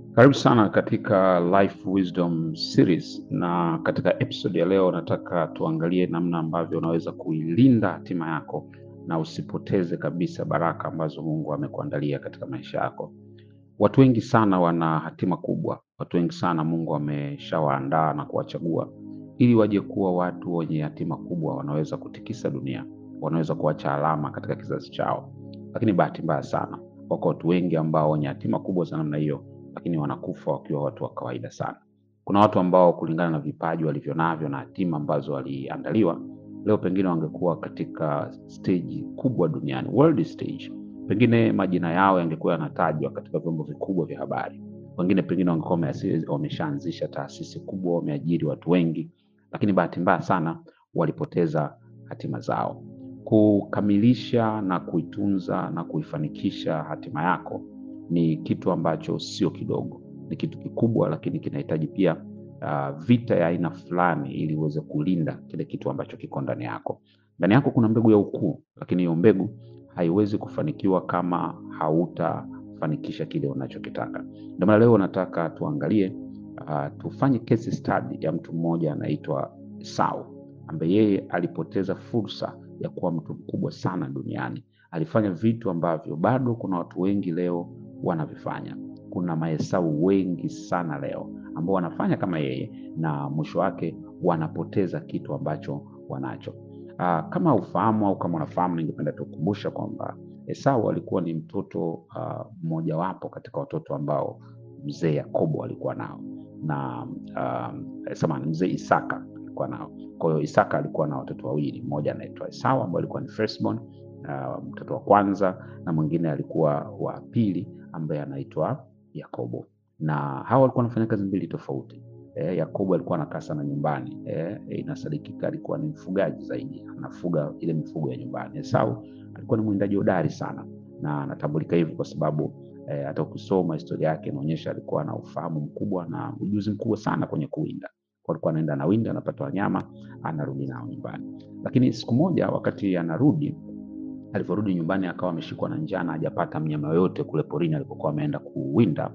Karibu sana katika Life Wisdom Series, na katika episode ya leo nataka tuangalie namna ambavyo unaweza kuilinda hatima yako na usipoteze kabisa baraka ambazo Mungu amekuandalia katika maisha yako. Watu wengi sana wana hatima kubwa, watu wengi sana Mungu ameshawaandaa na kuwachagua ili waje kuwa watu wenye hatima kubwa, wanaweza kutikisa dunia, wanaweza kuacha alama katika kizazi chao. Lakini bahati mbaya sana, wako watu wengi ambao wenye hatima kubwa za namna hiyo lakini wanakufa wakiwa watu wa kawaida sana. Kuna watu ambao kulingana na vipaji walivyo navyo na hatima ambazo waliandaliwa, leo pengine wangekuwa katika stage kubwa duniani, world stage. Pengine majina yao yangekuwa yanatajwa katika vyombo vikubwa vya habari, wengine pengine wangekuwa wameasi- wameshaanzisha taasisi kubwa, wameajiri watu wengi, lakini bahati mbaya sana walipoteza hatima zao. Kukamilisha na kuitunza na kuifanikisha hatima yako ni kitu ambacho sio kidogo, ni kitu kikubwa, lakini kinahitaji pia uh, vita ya aina fulani ili uweze kulinda kile kitu ambacho kiko ndani yako. Ndani yako kuna mbegu ya ukuu, lakini hiyo mbegu haiwezi kufanikiwa kama hautafanikisha kile unachokitaka. Ndio maana leo nataka tuangalie, uh, tufanye case study ya mtu mmoja anaitwa Esau ambaye yeye alipoteza fursa ya kuwa mtu mkubwa sana duniani. Alifanya vitu ambavyo bado kuna watu wengi leo wanavifanya. Kuna maesau wengi sana leo ambao wanafanya kama yeye, na mwisho wake wanapoteza kitu ambacho wanacho. Aa, kama ufahamu au kama unafahamu, ningependa tukukumbusha kwamba Esau alikuwa ni mtoto ah, mmojawapo katika watoto ambao mzee Yakobo alikuwa nao na um, samahani, mzee Isaka alikuwa nao. Kwa hiyo Isaka alikuwa na watoto wawili, mmoja anaitwa Esau ambaye alikuwa ni firstborn, uh, mtoto wa kwanza, na mwingine alikuwa wa pili ambaye anaitwa Yakobo, na hawa walikuwa wanafanya kazi mbili tofauti. Eh, Yakobo alikuwa anakaa sana nyumbani eh, inasadikika alikuwa ni mfugaji zaidi, anafuga ile mifugo ya nyumbani. Esau alikuwa ni mwindaji hodari sana, na anatambulika hivi kwa sababu eh, hata ukisoma historia yake inaonyesha alikuwa na ufahamu mkubwa na ujuzi mkubwa sana kwenye kuwinda. Kwa alikuwa anaenda anawinda, anapata wanyama, anarudi nao nyumbani. Lakini siku moja wakati anarudi alivyorudi nyumbani akawa ameshikwa na njaa na hajapata mnyama yoyote kule porini alipokuwa ameenda kuwinda.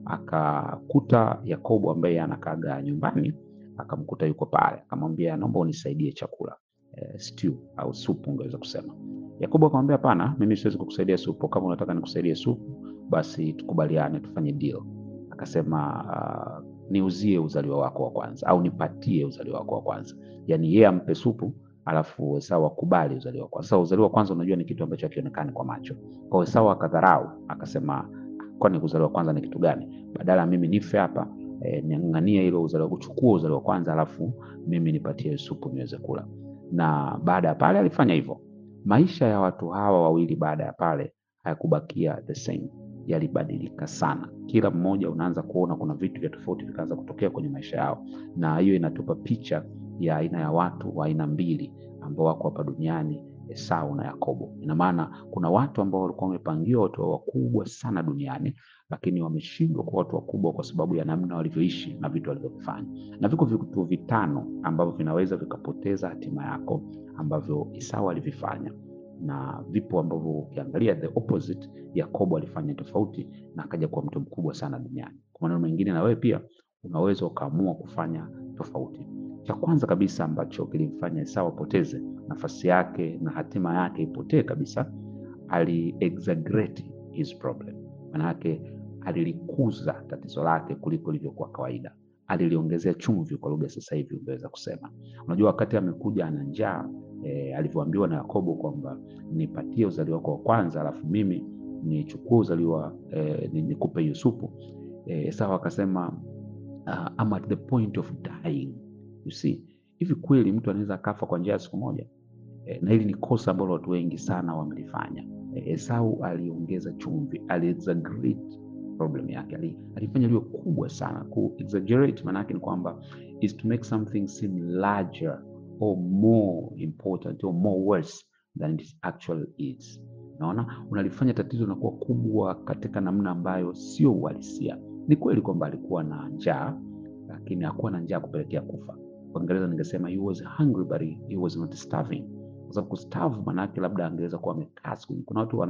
Akakuta Yakobo ambaye anakaga nyumbani, akamkuta yuko pale, akamwambia naomba unisaidie chakula e, stew au supu ungeweza kusema. Yakobo akamwambia hapana, mimi siwezi kukusaidia supu. Kama unataka nikusaidie supu, basi tukubaliane, tufanye deal. Akasema uh, niuzie uzaliwa wako wa kwanza au nipatie uzaliwa wako wa kwanza, yaani yeye ampe supu alafu Esau akubali uzaliwa wa kwanza. Sasa uzaliwa wa kwanza unajua ni kitu ambacho hakionekani kwa macho. Kwa hiyo Esau akadharau, akasema kwani uzaliwa wa kwanza ni kitu gani? Badala mimi nife hapa eh, niang'ang'anie hilo uzaliwa, kuchukua uzaliwa wa kwanza alafu mimi nipatie supu niweze kula. Na baada ya pale alifanya hivyo. Maisha ya watu hawa wawili baada ya pale hayakubakia the same, yalibadilika sana. Kila mmoja unaanza kuona kuna vitu vya tofauti vikaanza kutokea kwenye maisha yao, na hiyo inatupa picha ya aina ya watu wa aina mbili ambao wako hapa duniani, Esau na Yakobo. Ina maana kuna watu ambao walikuwa wamepangiwa watu wakubwa sana duniani, lakini wameshindwa kuwa watu wakubwa kwa sababu ya namna walivyoishi na vitu walivyofanya. Na viko vitu vitano ambavyo vinaweza vikapoteza hatima yako ambavyo Esau alivifanya, na vipo ambavyo ukiangalia the opposite, Yakobo alifanya tofauti na akaja kuwa mtu mkubwa sana duniani. Kwa maneno mengine, na wewe pia unaweza ukaamua kufanya tofauti. Cha kwanza kabisa ambacho kilimfanya Esau apoteze nafasi yake na hatima yake ipotee kabisa, ali exaggerate his problem. Maana yake alilikuza tatizo lake kuliko ilivyokuwa kawaida, aliliongezea chumvi, kwa lugha sasa hivi ungeweza kusema. Unajua, wakati amekuja ana njaa e, alivyoambiwa na Yakobo kwamba nipatie uzaliwa wako wa kwanza, alafu mimi nichukue uzaliwa e, nikupe hiyo supu e, Esau akasema uh, I'm at the point of dying You see, hivi kweli mtu anaweza akafa kwa njia ya siku moja? E, na hili ni kosa ambalo watu wengi sana wamelifanya. E, Esau aliongeza chumvi, ali exaggerate problem yake, ali, alifanya liwe kubwa sana. Ku exaggerate maana yake ni kwamba is to make something seem larger or more important or more worse than it actually is. Naona unalifanya tatizo linakuwa kubwa katika namna ambayo sio uhalisia. Ni kweli kwamba alikuwa na njaa, lakini hakuwa na njaa kupelekea kufa. Kwa Kiingereza ningesema he was hungry but he was not starving, kwa sababu kustarve maana yake labda angeweza kuwa amekaa siku. Kuna watu wanakaa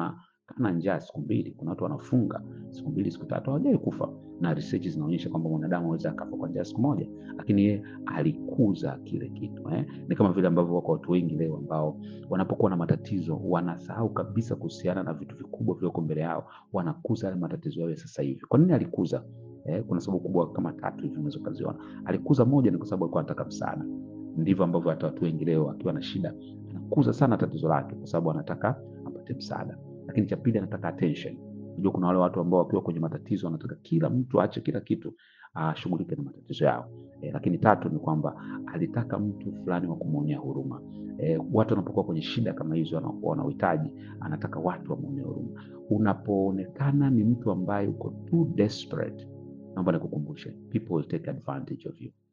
kana njaa siku mbili, kuna watu wanafunga siku mbili siku tatu hawajai kufa, na research zinaonyesha kwamba mwanadamu aweza akafa kwa njaa siku moja, lakini yeye alikuza kile kitu eh. Ni kama vile ambavyo wako watu wengi leo ambao wanapokuwa na matatizo wanasahau kabisa kuhusiana na vitu vikubwa vilivyoko mbele yao, wanakuza yale matatizo yao ya sasa hivi. Kwa nini alikuza? Eh, kuna sababu kubwa kama tatu hivi unaweza ukaziona. Alikuza, moja ni kwa sababu alikuwa anataka msaada. Ndivyo ambavyo hata watu wengi leo akiwa na shida anakuza sana tatizo lake kwa sababu anataka apate msaada. Lakini cha pili anataka attention. Unajua kuna wale watu ambao wakiwa kwenye matatizo wanataka kila mtu aache kila kitu ashughulike na matatizo yao. E, lakini tatu ni kwamba alitaka mtu fulani wa kumwonea huruma. E, watu wanapokuwa kwenye shida kama hizo wana- wanauhitaji, anataka watu wamwonee huruma. Unapoonekana ni mtu ambaye uko too desperate, naomba nikukumbushe, people will take advantage of you.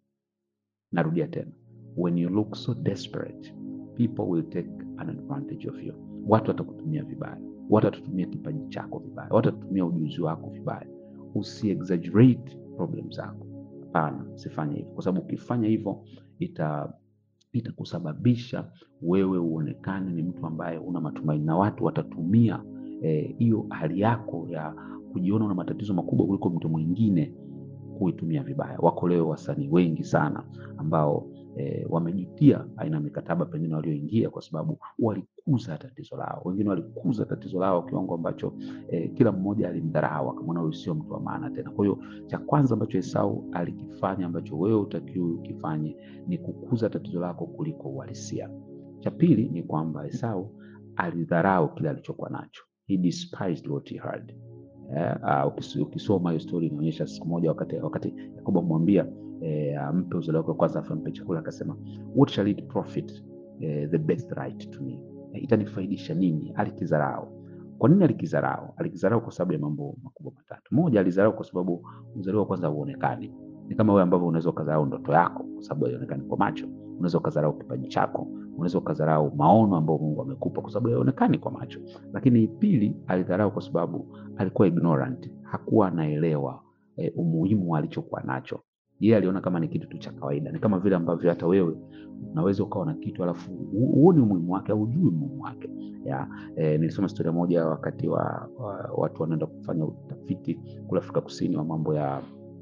Narudia tena, when you look so desperate, people will take an advantage of you. Watu watakutumia vibaya, watu watatumia kipaji chako vibaya, watu watatumia ujuzi wako vibaya. Usi exaggerate problem zako. Hapana, usifanye hivyo, kwa sababu ukifanya hivyo ita itakusababisha wewe uonekane ni mtu ambaye una matumaini, na watu watatumia eh, hiyo hali yako ya kujiona una matatizo makubwa kuliko mtu mwingine kuitumia vibaya. Wako leo wasanii wengi sana ambao e, wamejutia aina ya mikataba pengine walioingia kwa sababu walikuza tatizo lao. Wengine walikuza tatizo lao kiwango ambacho e, kila mmoja alimdharau, akamwona huyu sio mtu wa maana tena. Kwa hiyo cha kwanza ambacho Esau alikifanya ambacho wewe utakiwa ukifanye ni kukuza tatizo lako kuliko uhalisia. Cha pili ni kwamba Esau alidharau kile alichokuwa nacho. He despised what he had. Eh, ah, ukis- ukisoma hiyo story inaonyesha siku moja wakati wakati Yakobo amwambia eh, ampe uzao wake wa kwanza afu ampe chakula, akasema what shall it profit eh, the birthright to me, eh, itanifaidisha nini? Alikidharau. Kwa nini alikidharau? Alikidharau kwa sababu ya mambo makubwa matatu. Moja, alidharau kwa sababu uzaliwa wa kwanza hauonekani. Ni kama wewe ambavyo unaweza ukadharau ndoto yako kwa sababu haionekani kwa macho. Unaweza ukadharau kipaji chako, unaweza ukadharau maono ambayo Mungu amekupa kwa sababu haionekani kwa macho. Lakini pili, alidharau kwa sababu alikuwa ignorant, hakuwa anaelewa eh, umuhimu wa alichokuwa nacho. Yeye aliona kama ni kitu tu cha kawaida. Ni kama vile ambavyo hata wewe unaweza ukawa na kitu alafu hu- huoni umuhimu wake au hujui umuhimu wake. Ya, eh, nilisoma historia moja wakati wa, wa watu wanaenda kufanya utafiti kule Afrika Kusini wa mambo ya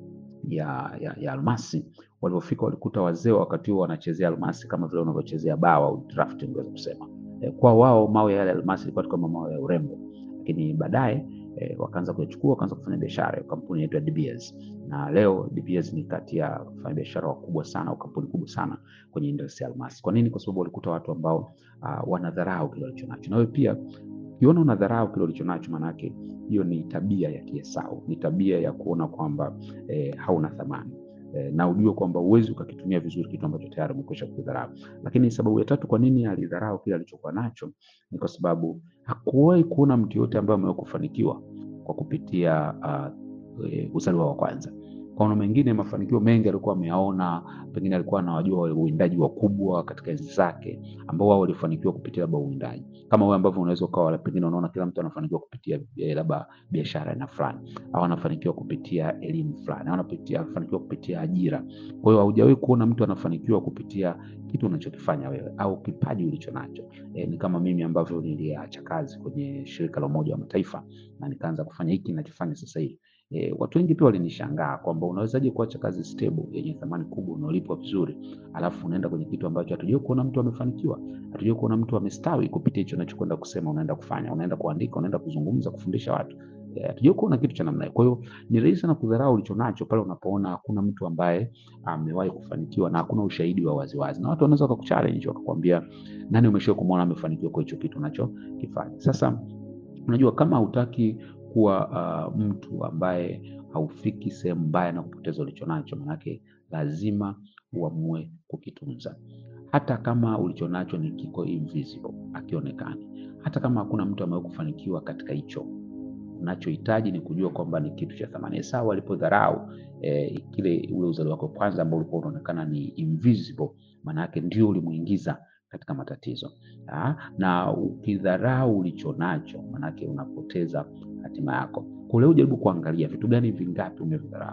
ya, ya, ya almasi. Walivyofika walikuta wazee wakati huo wanachezea almasi kama vile unavyochezea bao au draft, ungeweza kusema eh, kwa wao mawe yale ya almasi ilikuwa tu kama mawe ya urembo, lakini baadaye eh, wakaanza kuyachukua wakaanza kufanya biashara. Kampuni inaitwa De Beers na leo De Beers ni kati ya wafanyabiashara wakubwa sana au kampuni kubwa sana kwenye industry ya almasi. Kwa nini? Kwa sababu walikuta watu ambao uh, wanadharau kile walichonacho. Na wewe pia ukiona unadharau kile ulichonacho, maanake hiyo ni tabia ya Kiesau, ni tabia ya kuona kwamba eh, hauna thamani eh, na ujue kwamba uwezi ukakitumia vizuri kitu ambacho tayari umekwisha kudharau. Lakini sababu ya tatu kwa nini alidharau kile alichokuwa nacho ni kwa sababu hakuwahi kuona mtu yote ambaye amewahi kufanikiwa kwa kupitia uh, e, uzaliwa wa kwanza. Kwa maana mengine, mafanikio mengi alikuwa ameyaona, pengine alikuwa anawajua uwindaji wakubwa katika enzi zake ambao wao walifanikiwa kupitia labda uwindaji, kama wewe ambavyo unaweza ukawa pengine unaona kila mtu anafanikiwa kupitia eh, labda biashara aina fulani au anafanikiwa kupitia elimu fulani au anapitia anafanikiwa kupitia ajira. Kwa hiyo haujawahi kuona mtu anafanikiwa kupitia kitu unachokifanya wewe au kipaji ulicho nacho. E, ni kama mimi ambavyo niliacha kazi kwenye shirika la Umoja wa Mataifa na nikaanza kufanya hiki ninachofanya sasa hivi. E, watu wengi pia walinishangaa kwamba unawezaje kuacha kazi stable yenye thamani kubwa unaolipwa vizuri, alafu unaenda kwenye kitu ambacho hatujui kuona mtu amefanikiwa, hatujui kuona mtu amestawi kupitia hicho unachokwenda kusema, unaenda kufanya, unaenda kuandika, unaenda kuzungumza, kufundisha watu Eh, hatujui kuona kitu cha namna hiyo. Kwa hiyo ni rahisi sana kudharau ulicho nacho pale unapoona hakuna mtu ambaye amewahi kufanikiwa na hakuna ushahidi wa waziwazi, na watu wanaweza wakakuchallenge wakakwambia, nani umeshawahi kumwona amefanikiwa kwa hicho kitu unachokifanya? Sasa unajua kama hutaki kuwa uh, mtu ambaye haufiki sehemu mbaya na kupoteza ulicho nacho, manake lazima uamue kukitunza, hata kama ulicho nacho ni kiko invisible, akionekani, hata kama hakuna mtu amewahi kufanikiwa katika hicho unachohitaji ni kujua kwamba ni kitu cha thamani. Esau alipodharau eh, kile ule uzalio wake kwanza ambao ulikuwa unaonekana ni invisible, maana yake ndio ulimuingiza katika matatizo ha? Na ukidharau ulicho nacho, maana yake unapoteza hatima yako. Kwa leo jaribu kuangalia vitu gani vingapi umevidharau.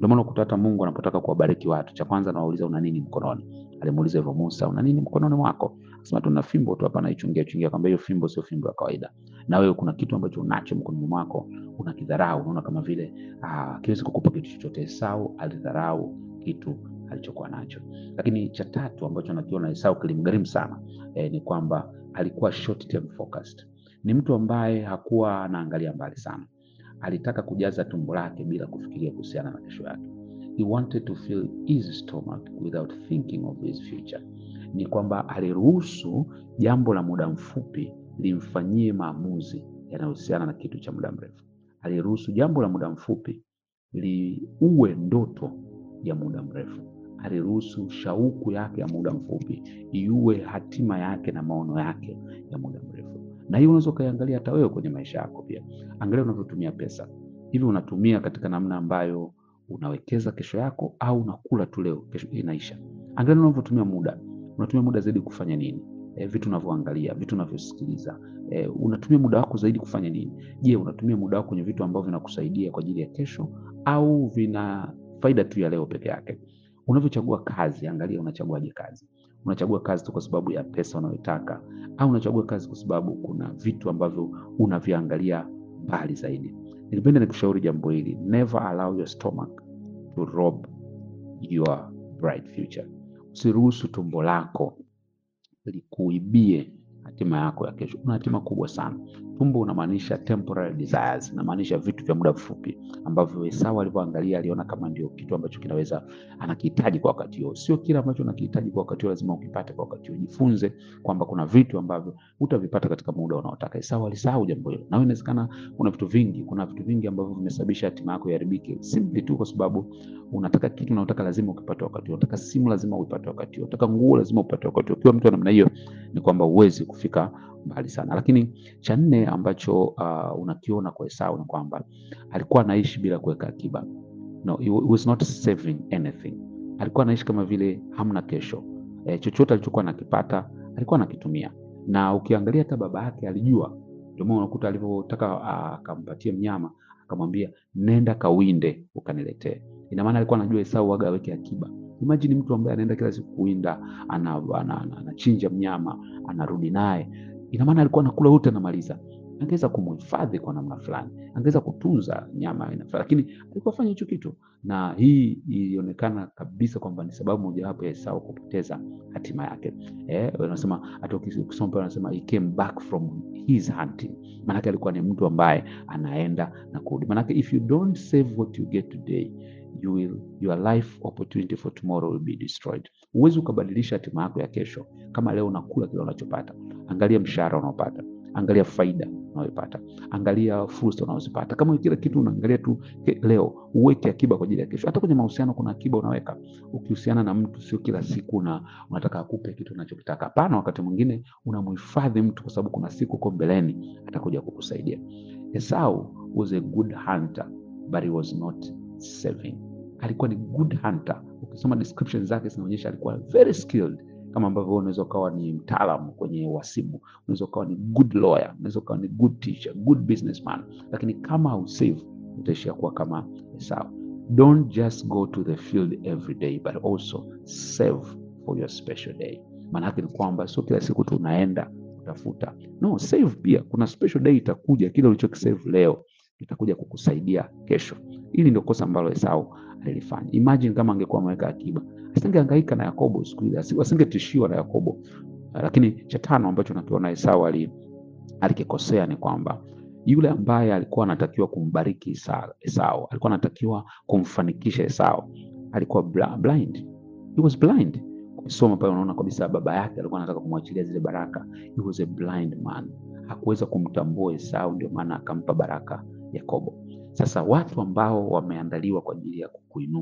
Ndio maana ukuta hata Mungu anapotaka kuwabariki watu, cha kwanza anawauliza una nini mkononi. Alimuuliza hivyo Musa, una nini mkononi mwako? Akasema tuna fimbo tu hapa, naichungia chungia. Akamwambia hiyo fimbo sio fimbo ya kawaida, na wewe kuna kitu ambacho unacho mkononi mwako unakidharau, unaona kama vile ah, kiwezi kukupa kitu chochote. Esau alidharau kitu alichokuwa nacho. Lakini cha tatu ambacho nakiona Esau kilimgharimu sana eh, ni kwamba alikuwa short term focused. Ni mtu ambaye hakuwa anaangalia mbali sana, alitaka kujaza tumbo lake bila kufikiria kuhusiana na kesho yake. He wanted to fill his stomach without thinking of his future. Ni kwamba aliruhusu jambo la muda mfupi limfanyie maamuzi yanayohusiana na kitu cha muda mrefu. Aliruhusu jambo la muda mfupi liue ndoto ya muda mrefu. Aliruhusu shauku yake ya muda mfupi iue hatima yake na maono yake ya muda mrefu. Na hiyo unaweza ukaiangalia hata wewe kwenye maisha yako pia. Angalia unavyotumia pesa. Hivi unatumia katika namna ambayo unawekeza kesho yako au unakula tu leo, kesho inaisha? Angalia unavyotumia muda. Unatumia muda zaidi kufanya nini? E, vitu unavyoangalia, vitu unavyosikiliza. E, unatumia muda wako zaidi kufanya nini? Je, unatumia muda wako kwenye vitu ambavyo vinakusaidia kwa ajili ya kesho au vina faida tu ya leo peke yake? Unavyochagua kazi, angalia unachaguaje kazi. Unachagua kazi tu kwa sababu ya pesa unayotaka au unachagua kazi kwa sababu kuna vitu ambavyo unaviangalia mbali zaidi? Nilipenda nikushauri jambo hili, never allow your stomach to rob your bright future. Usiruhusu tumbo lako likuibie hatima yako ya kesho. Una hatima kubwa sana. Tumbo unamaanisha temporary desires, inamaanisha vitu vya muda mfupi ambavyo Esau alivyoangalia aliona kama ndio kitu ambacho kinaweza anakihitaji kwa wakati huo. Sio kila ambacho unakihitaji kwa wakati huo lazima ukipate kwa wakati huo. Jifunze kwamba kuna vitu ambavyo utavipata katika muda unaotaka. Esau alisahau jambo hilo. Na wewe inawezekana una vitu vingi, kuna vitu vingi ambavyo vimesababisha hatima yako iharibike simply tu kwa sababu unataka kitu na unataka lazima ukipate wakati huo. Unataka simu lazima uipate wakati huo. Unataka nguo lazima upate wakati huo. Ukiwa mtu wa namna hiyo ni kwamba huwezi kufika mbali sana. Lakini cha nne ambacho uh, unakiona kwa Esau ni kwamba alikuwa anaishi bila kuweka akiba. No, he was not saving anything. Alikuwa anaishi kama vile hamna kesho. E, chochote alichokuwa anakipata alikuwa anakitumia, na ukiangalia hata baba yake alijua. Ndio maana unakuta alivyotaka akampatie mnyama akamwambia nenda kawinde ukaniletee. Ina maana alikuwa anajua Esau waga aweke akiba. Imagine mtu ambaye anaenda kila siku kuwinda, anachinja ana, ana, ana mnyama anarudi naye ina maana alikuwa anakula wote anamaliza. Angeweza kumhifadhi kwa namna fulani, angeweza kutunza nyama aina fulani, lakini alikuwa afanya hicho kitu, na hii ilionekana kabisa kwamba ni sababu mojawapo ya Esau kupoteza hatima yake. Eh, wanasema hata ukisoma pale wanasema he came back from his hunting, maanake alikuwa ni mtu ambaye anaenda na kurudi. Maanake if you don't save what you get today you will, your life opportunity for tomorrow will be destroyed. Huwezi ukabadilisha hatima yako ya kesho kama leo unakula kile unachopata. Angalia mshahara unaopata, angalia faida unayoipata, angalia fursa unazozipata. Kama kila kitu unaangalia tu leo, uweke akiba kwa ajili ya kesho. Hata kwenye mahusiano kuna akiba unaweka. Ukihusiana na mtu, sio kila siku na unataka akupe kitu unachokitaka. Hapana, wakati mwingine unamhifadhi mtu kwa sababu kuna siku uko mbeleni atakuja kukusaidia. Esau was a good hunter but he was not saving. Alikuwa ni good hunter. Ukisoma description zake zinaonyesha alikuwa very skilled kama ambavyo unaweza ukawa ni mtaalamu kwenye uhasibu, unaweza ukawa ni good lawyer, unaweza ukawa ni good teacher, good businessman, lakini kama hausave utaishia kuwa kama Esau. Don't just go to the field every day but also save for your special day. Maana yake ni kwamba sio kila siku tu unaenda kutafuta, no, save pia. Kuna special day itakuja, kile ulichokisave leo itakuja kukusaidia kesho. Hili ndio kosa ambalo Esau alilifanya. Imagine kama angekuwa ameweka akiba asingehangaika na Yakobo siku ile, asingetishiwa na Yakobo. Lakini cha tano ambacho nakiona Esau alikikosea ni kwamba yule ambaye alikuwa anatakiwa kumbariki Esau, alikuwa anatakiwa kumfanikisha Esau, alikuwa blind. He was blind. Ukisoma pale unaona kabisa baba yake alikuwa anataka kumwachilia zile baraka. He was a blind man, hakuweza kumtambua Esau, ndio maana akampa baraka Yakobo. Sasa watu ambao wameandaliwa kwa ajili ya kukuinua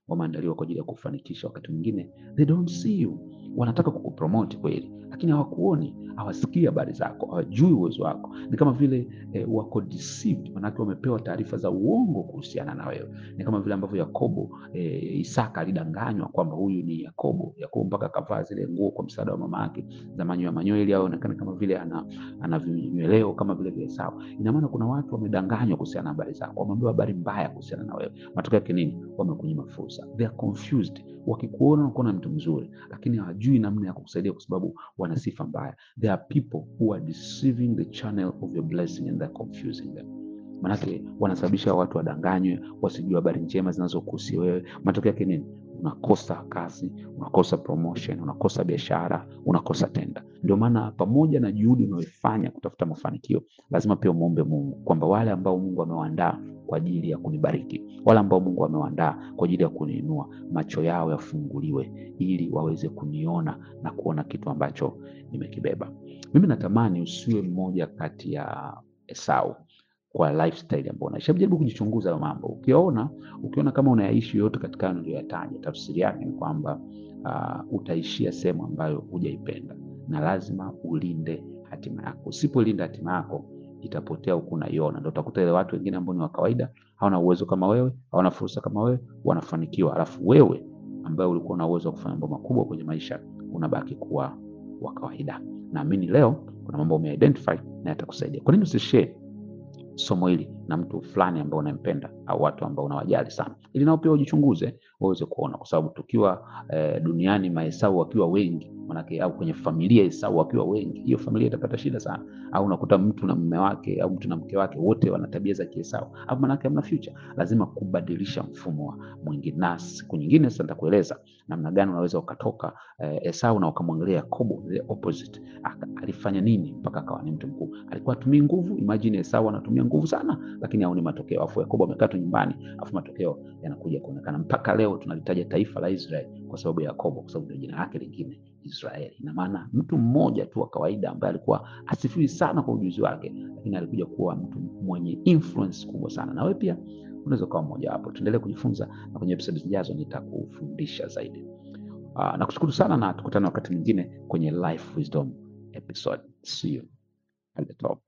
wameandaliwa kwa ajili ya kufanikisha. Wakati mwingine they don't see you, wanataka kukupromote kweli, lakini hawakuoni, hawasikii habari zako, hawajui uwezo wako. Ni kama vile eh, wako deceived, manake wamepewa taarifa za uongo kuhusiana na wewe. Ni kama vile ambavyo Yakobo eh, Isaka alidanganywa kwamba huyu ni Yakobo. Yakobo mpaka akavaa zile nguo kwa msaada wa mama yake za manyoya manyoya, ili aonekane kama vile ana ana vinyweleo kama vile vile Esau. Ina maana kuna watu wamedanganywa kuhusiana na habari zako, wameambiwa habari mbaya kuhusiana na wewe. Matokeo yake nini? Wamekunyima fursa, they are confused. Wakikuona wanakuona mtu mzuri, lakini hawajui namna ya kukusaidia kwa sababu wana sifa mbaya. There are people who are deceiving the channel of your blessing and they're confusing them. Manake wanasababisha watu wadanganywe, wasijue habari njema zinazokuhusu wewe. Matokeo yake nini? Unakosa kazi, unakosa promotion, unakosa biashara, unakosa tenda. Ndio maana pamoja na juhudi unayoifanya kutafuta mafanikio, lazima pia umwombe Mungu kwamba wale ambao Mungu amewaandaa kwa ajili ya kunibariki, wale ambao Mungu amewaandaa kwa ajili ya kuniinua, macho yao yafunguliwe ili waweze kuniona na kuona kitu ambacho nimekibeba. Mimi natamani usiwe mmoja kati ya Esau kwa lifestyle ambayo unaishi. Hebu jaribu kujichunguza hayo mambo. Ukiona ukiona kama unayaishi yote katika hayo niliyoyataja, tafsiri yake ni kwamba uh, utaishia sehemu ambayo hujaipenda, na lazima ulinde hatima yako. Usipolinda hatima yako itapotea huku unaiona. Ndio utakuta ile watu wengine ambao ni wa kawaida, hawana uwezo kama wewe, hawana fursa kama wewe, wanafanikiwa, alafu wewe ambaye ulikuwa na uwezo wa kufanya mambo makubwa kwenye maisha unabaki kuwa wa kawaida. Naamini leo kuna mambo umeidentify na yatakusaidia. Kwa nini usishare somo hili na mtu fulani ambao unampenda au watu ambao unawajali sana, ili nao pia ujichunguze waweze kuona, kwa sababu tukiwa eh, duniani maesau wakiwa wengi manake, au kwenye familia Esau wakiwa wengi, hiyo familia itapata shida sana. Au unakuta mtu na mume wake au mtu na mke wake wote wana tabia za kiesau, au manake hamna future. Lazima kubadilisha mfumo wa mwingine, na siku nyingine sasa nitakueleza namna gani unaweza ukatoka eh, Esau na ukamwangalia Yakobo the opposite. Aka, alifanya nini mpaka akawa ni mtu mkubwa? Alikuwa atumii nguvu. Imagine Esau anatumia nguvu sana, lakini haoni matokeo, afu Yakobo amekaa tu nyumbani, afu matokeo yanakuja kuonekana. Mpaka leo tunalitaja taifa la Israeli kwa sababu ya Yakobo, kwa sababu ndio jina lake lingine Israeli. Ina maana mtu mmoja tu wa kawaida ambaye alikuwa asifiwi sana kwa ujuzi wake, lakini alikuja kuwa mtu mwenye influence kubwa sana. Na wewe pia unaweza kuwa mmoja wapo. Tuendelee kujifunza na kwenye episode zijazo nitakufundisha zaidi. Uh, nakushukuru sana na tukutane wakati mwingine kwenye Life Wisdom episode. See you at the top.